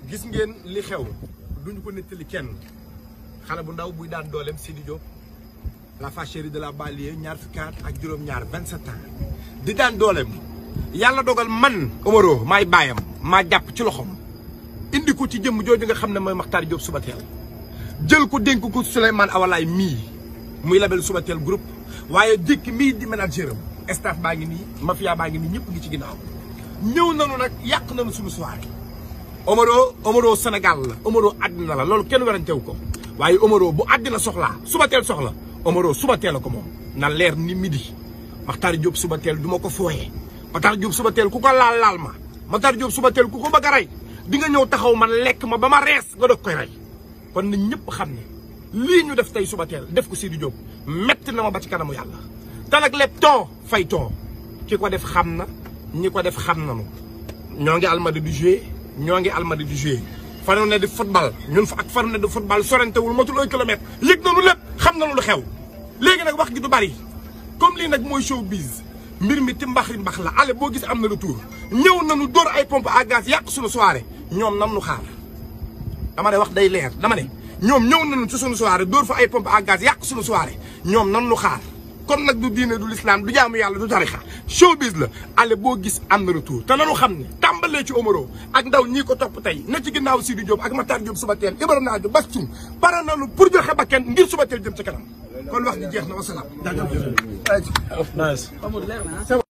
gis ngeen li xew duñu ko nettali kenn xale bu ndaw buy daan dooleem Sidi Diop la fâcherie de la banlieue ñaar fukki at ak juróom-ñaar 27 ans di daan dooleem yàlla dogal man Omaro maay baayam maa jàpp ci loxoom indi ko ci jëmm jooju nga xam ne mooy Makhtar Diop Subatel jël ko dénk ko Souleymane Awalaay mii muy label Subatel groupe waaye jékki mii di manager am staff baa ngi nii mafia baa ngi nii ñëpp ngi ci ginnaaw ñëw nanu nag yàq nanu suñu soirée Omaro Omaro Sénégal la Omaro àddina la loolu kenn werantewu ko waaye Omaro bu àddina soxlaa Subatel soxla Omaro Subatel la ko moom na leer ni midi Makhtar Diop Subatel du ma ko fooyee Makhtar Diop Subatel ku ko laal laal ma Makhtar Diop Subatel ku ko bëgg a rey di nga ñëw taxaw man lekk ma ba ma rees nga doog koy rey kon na ñëpp xam ne lii ñu def tey Subatel def ko Sidi Diop metti na ma ba ci kanamu yàlla te nag lépp ton fay ton ki ko def xam na ñi ko def xam nanu ñoo ngi almadi di jouer ñoo ngi almadi di jouer fanu ne di football ñun fa ak fanu ne di football sorentewul matul un kilomètre yëg nanu lépp xam nanu lu xew léegi nag wax gi du bari comme lii nag mooy showbiz mbir mi ti mbax mbax la ale boo gis am na retour ñëw nanu dóor ay pompe à gaz yàq suñu soirée ñoom nam nu xaar dama ne wax day leer dama ne ñoom ñëw nañu ci suñu soirée dóor fa ay pompe à gaz yàq suñu soirée ñoom nan lu xaar kon nag du diine du lislaam du jaamu yàlla du tarixa showbiz la ale boo gis am na retour te nanu xam ne tàmbalee ci Omaro ak ndaw ñii ko topp tey ne ci ginnaaw Sidi Diop ak Makhtar Diop Subatel Ibrahima Naajo Bastum pare nanu pour joxe ba kenn ngir Subatel jëm ci kanam kon wax ji jeex na wasalaam.